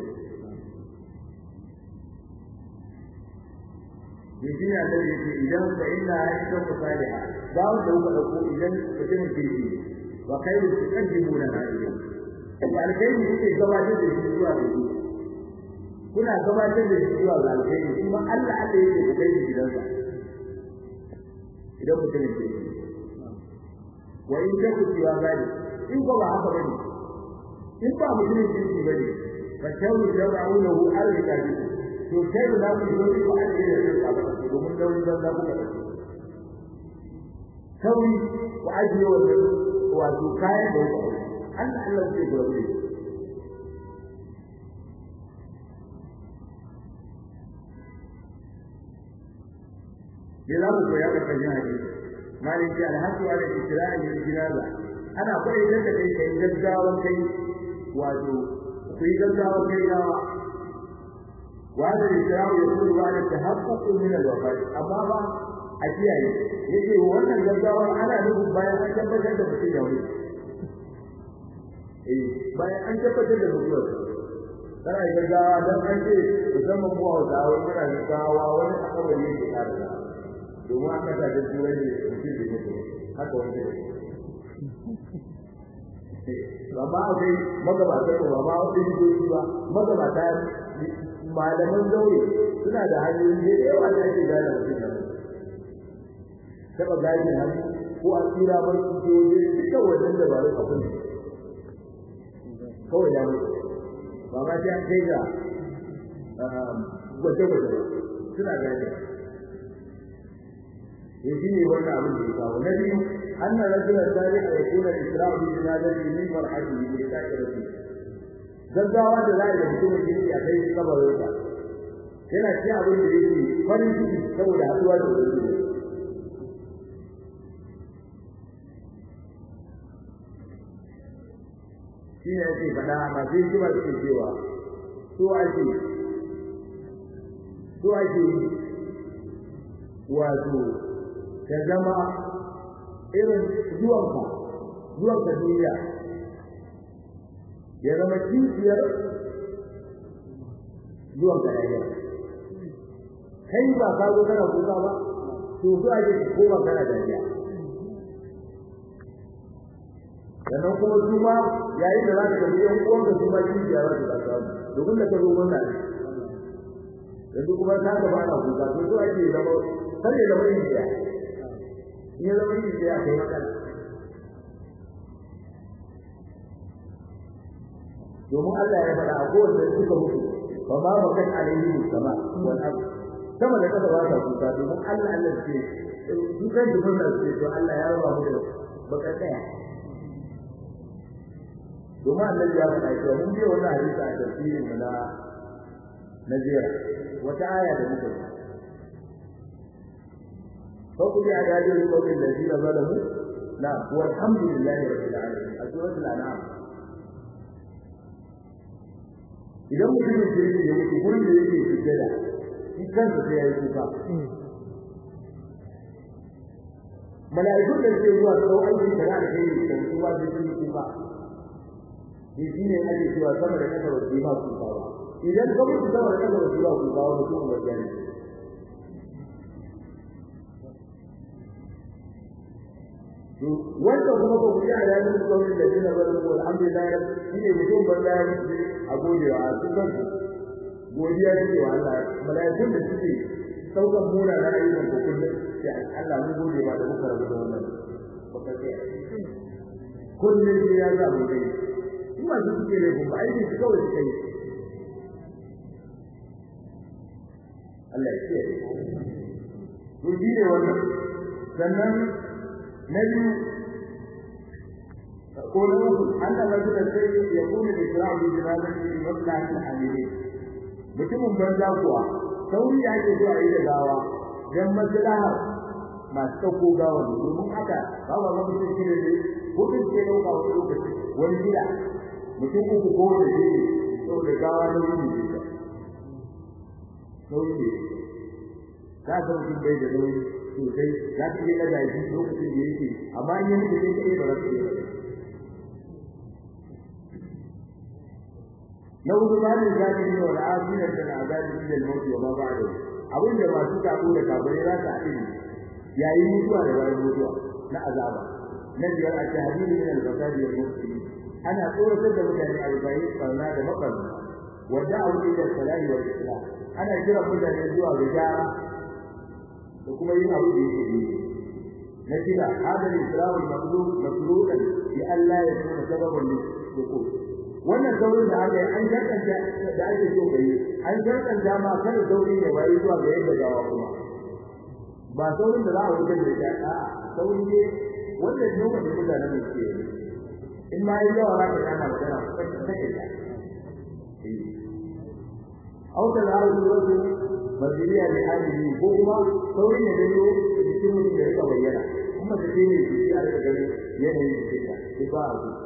yake ne Allah yake idan fa inna aisha musaliha ba wanda kuka dauko idan mutum kirki wa khairu tuqaddimuna hadiya da alkhairi kuke gabatar da shi zuwa ga shi kuna gabatar da shi zuwa ga alkhairi kuma Allah Allah yake ku kai shi gidansa idan mutum kirki wa in ka ku ciwa gani in ko ba haka bane in ba mutum kirki bane fa shawru dawra'uhu al-rikabi to kai da ku zo ku aje da shi a baka domin dauri ban da ku kada sauri ku aje wannan wato kayan da ku Allah Allah zai gura ku da za mu koya ka kan hadisi malin ji alhaji wa da isra'i bil jinaza ana koyi da kai kai gaggawan kai wato ku yi gaggawan kai gawa وهذا الإسلام يكون بعد التحقق من الوفاة أما ما أشياء يجي وانا الجزاوة أنا نقول بايا أن تبتل دفتي يومي إيه بايا أن تبتل دفتي kana yi gaggawa don an ce musamman mu hausa wai muna gaggawa wani akabari yake kare da domin an kasa da turai ne mutum da mutum haka wani ne ba ma akwai magabatan ba ma wani jidoji ba magabata malaman zaure suna da hanyoyi da yawa da ake gane mutum da taba gane hannu ko a tsira bar su ke waje duka wannan da ba da kafin kawai ya mutu ba ma sai an kai ga gwaje-gwaje suna gane ya shi ne wannan abin da ya kawo na biyu أن رجل صالح يكون الإسراء بجنازته من مرحله بإساءة gaggawa da za a yi mutumin kirki a kai kabarinsa yana ci abin da yake farin ciki saboda haɗuwa da wani shi ne ake faɗa masu hikima suke cewa so ake so ake wato ta zama irin zuwanka zuwanka duniya ya zama kishiyar zuwan garayya kai ba ka zo kana kuka ba to su ake ko ba kana dariya sannan kuma su ma yayin da za ka tafi yan uwan da su ma kishiya za su kasa domin da ka zo wannan ne yanzu kuma ta gaba ana kuka to su ake zama kar ya zama yin in ya zama yin kai matsala domin Allah ya faɗa a kowace suka mutu fa ma bakat alaihi sama wal ard sama da kasa ba ta kuka domin Allah Allah ce su kan da mun ce to Allah ya raba mu da bakar daya domin annabi ya faɗa cewa mun biya wannan hadisi a tafsirin mu na na jiya wata aya da muka yi fa kulli adajin qawlin ladina zalamu la walhamdulillahi rabbil alamin a suratul an'am idan mutum ya ce ya mutu gurin da yake sujjada shi kansa sai ya yi kuka mala'ikun da suke zuwa su aiki da da kai da kuma da su yi kuka shi shine ake cewa sama da kasa wasu ba kuka ba idan ka mutu sama da kasa wasu ba kuka ba mutum ba gani wanda kuma ko kuya da yin kawai da dina ba ko alhamdulillah shine mutum ban da a godewa a cikin godiya ne wa Allah mala'ikun da suke saukan mura da ayyukan ko kullum sai Allah mun gode ba da muka rabu da wannan baka ce kullum sai ya za mu kai kuma su suke ne kuma aiki su kawai kai Allah ya ce to shi ne wannan sannan na biyu قولوا أن الرجل الذي يكون الإسراء بجنازته بمصلحة الحاملين mutumin banza kuwa sauri ya ke zuwa yi da gawa don maslahar masu ɗauko gawa ne domin haka ba ba ma mutum shi ne ko duk ke ɗauka wani lokaci wani gida mutum uku ko wani gidi saboda gawa na wuni ne ta sauri ne ka san mutum bai da nauyi sosai za ka iya ɗaga shi lokacin da yake amma in yi mutu sai ka iya ba za ka iya na hudu ma ne zaki ne wal afina da azabi ila al-maut wa ma ba'da abin da masu tabo da kabare za ta yi yayin mutuwa da bayan mutuwa na azaba na biyar a tahdid min al-fasad wal mufsid ana tsoratar da mutane a bayi barna da mabarna wa da'u ila salahi wal islam ana kira mutane zuwa ga gyara da kuma yin abu da yake yi na kira hada al-islam al-maqlub masruqan bi an la yakuna sababan lil wannan saurin da aka yi an jarkanta da ake so kai an jarkanta ma kada sauri ne bai zuwa ga yadda gawa kuma ba saurin da za a wuce da shi a sauri ne wanda ne wanda mutane ne ke yi in ma yi yawa za ka kana magana ka take ta au da za a yi wasu maziriya da hali ko kuma sauri ne da yau da cikin mutum da rika bayyana kuma da ke ne su ci a rika ganin yanayin jikinta duk ba a zuwa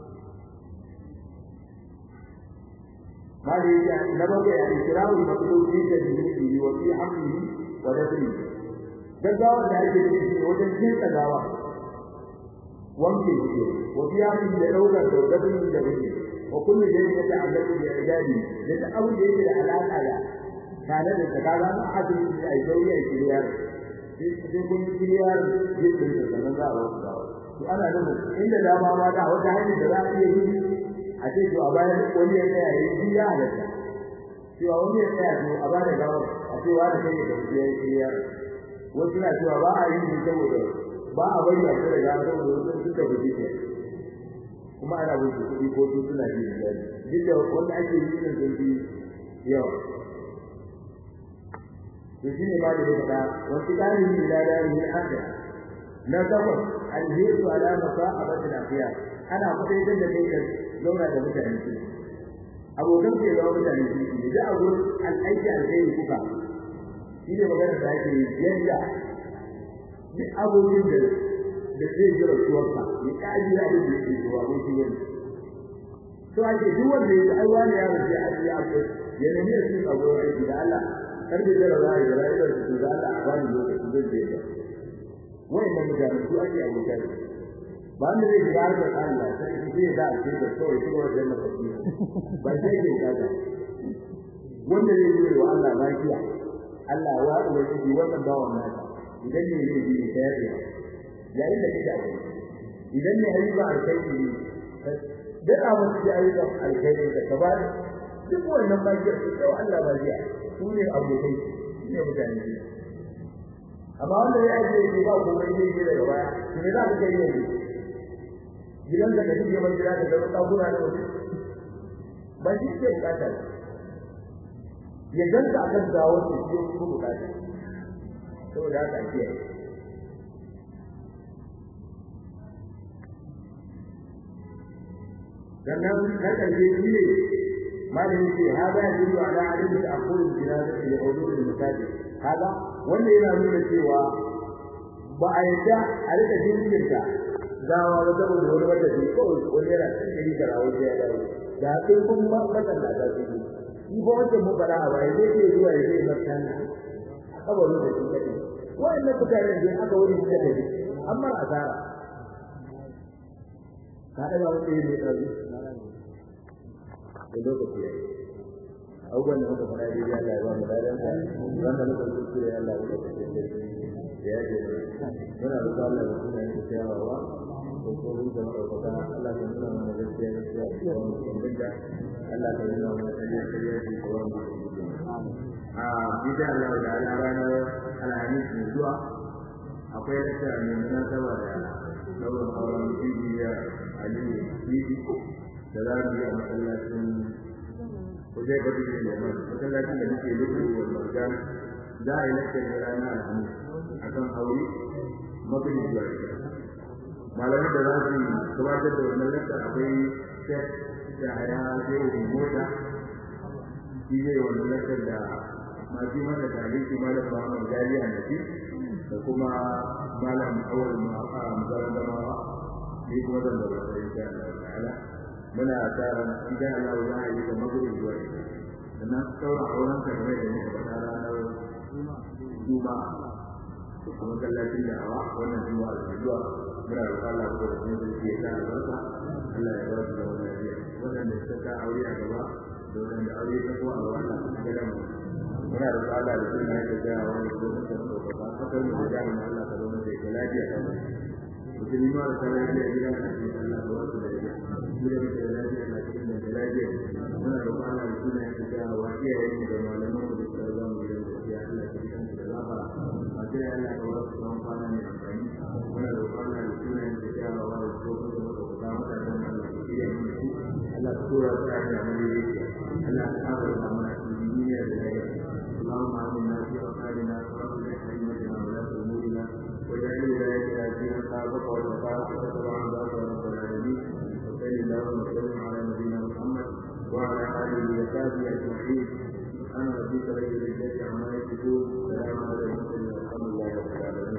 هذه نبغي الإكرام المطلوب في تجهيزه وفي حمله ودفنه gaggawa da ake da shi wajen kinsa gawa wanke shi wa fi hamin da daukar da dafin da bane wa kullu shay'in ya ta'allaqu bi ibadi da ta abu da yake da alaka da tare da ta kaga a hadin da ai dauri ai kiriyar sai kun kiriyar yadda da sanan za a wasu gawa to ana nuna inda dama ma da wata hanyar da za a iya yi a ce to a bayan wani ya tsaya yi shi ya halatta cewa wani ya tsaya to a bada gawar a ce wa da kai da ya yi ya wasu na cewa ba a yi shi saboda ba a bari a kira gawar saboda wasu suka buji ne kuma ana wuce kuɗi ko su suna ji da duk da wanda ake yi din sun fi yawa to shine ba da yadda wasu ɗalibi ila darihi haka na takwas alhiru ala masa'abatil akhiyar ana kudaitar da kai ka zauna da mutane su abokan ke zama mutane su ne da abu al'aiki alkhairi kuka shi ne magana da ake yadda duk abokin da da zai jira suwarsa ya kaji da abin da yake zuwa ko shi wani to ake duk wanda ya ai wani ya rufe a cikin abu ya nemi ya cikin abu aiki da Allah kar da jira za a yi rayuwar su da Allah a bani lokaci zai je da wa'annan mutane su ake abokan ba wanda zai shiga harkar Allah sai shi zai da shi da kawai shi wajen mafafi ba sai ke kaza wanda zai yi wa Allah lafiya Allah ya wada shi wannan bawan nasa idan ne zai yi ta yafe yayin da kike aure idan ne ayyuka alkhairi ne duk abin da ayyuka alkhairi da ka ba duk wannan bakiyar su kai Allah bakiya su ne abokai su ne mutane amma wanda ya ajiye ba komai zai yi daga baya to me za ka kai yanzu gidan da kake gaban gida da zama ɗakuna da wasu ba shi ke bukata ya ganta akan gawar da shi ko bukata saboda haka ake sannan na ƙarshe shi ne malamin ce hada ya yi ala alim da akwai jinaza da hudur da masajid hada wanda yana nuna cewa ba a yadda a rika jinkirta gawa ba saboda wani wata ce kawai wani yana kan gari da rawo ya dawo da sai kun ba matan da su yi shi ba wancan mun fara a baya zai ce zuwa ya zai martan a kabarin da shi kadai wa'annan mutane da aka wuri suka tafi amma asara ka da ba wani ne da da lokaci ya abubuwan da muka fara da ya Allah ya ba mu dadan sa wanda muka kuskure Allah ya ba mu da ya ce muna da Allah ya kuma yi tsayawa ko ko mun da ɗaukaka Allah ya nuna mana gaskiya gaskiya da mu kumbinda Allah ya nuna mana kariya kariya da kowa mu a bisa Allah da ala ranar alhamis mai zuwa akwai lakta mai munasaba da daular auren bibiya aliyu bibi da za mu yi a masallacin kujai batu ne da mai masallacin da muke lubu wa marjan za a yi lakta ne ranar alhamis akan aure magani zuwa ita malamai da za su gabatar da wannan lakta akwai shek da haya zai mota shi zai wannan lakta da masu mana taliki malam Muhammad Gali Annabi da kuma malam Awal Muhammad da ma ni kuma zan da sai insha Allah ta'ala muna tsara in ga Allah ya yi da magana zuwa sannan saura auren ka mai da muka fada ranar Juma kuma kallacin da awa wannan Juma da zuwa muna roƙon Allah ko da sun yi ta albarka Allah ya ba su da wannan lafiya wannan da suka aure a gaba da wanda aure ta ko a gaba Allah ya ga mu muna da tsada da suna yake gaya wa wani lokacin da ba ba kasar mu da jami'in Allah ka zama da ke lafiya ta ba musulmi ma da ta lafiya gida na cikin Allah da wasu da ya gida da lafiya na cikin da ta lafiya muna da tsada da suna yake gaya wa iyayen mu da malaman mu da suka zama mu da gaskiya Allah ka bi kansu da lafara a sai Allah ka wasu tsawon kwana mai amfani muna da tsada da suna yake gaya wa wani lokacin da ba ka mata da Allah ka iya mu su Allah ka tura su a cikin amuriya Allah ka kawo da mana cikin duniya da lafiya اللهم آمنا في أوطاننا وأصلح أئمتنا ولاة أمورنا واجعل ولايتنا في من خافك واتقاك واتبع عبادك يا رب العالمين وصل اللهم وسلم على نبينا محمد وعلى آله وصحبه أجمعين سبحان ربك رب العزة عما يصفون سلام على المرسلين والحمد لله رب العالمين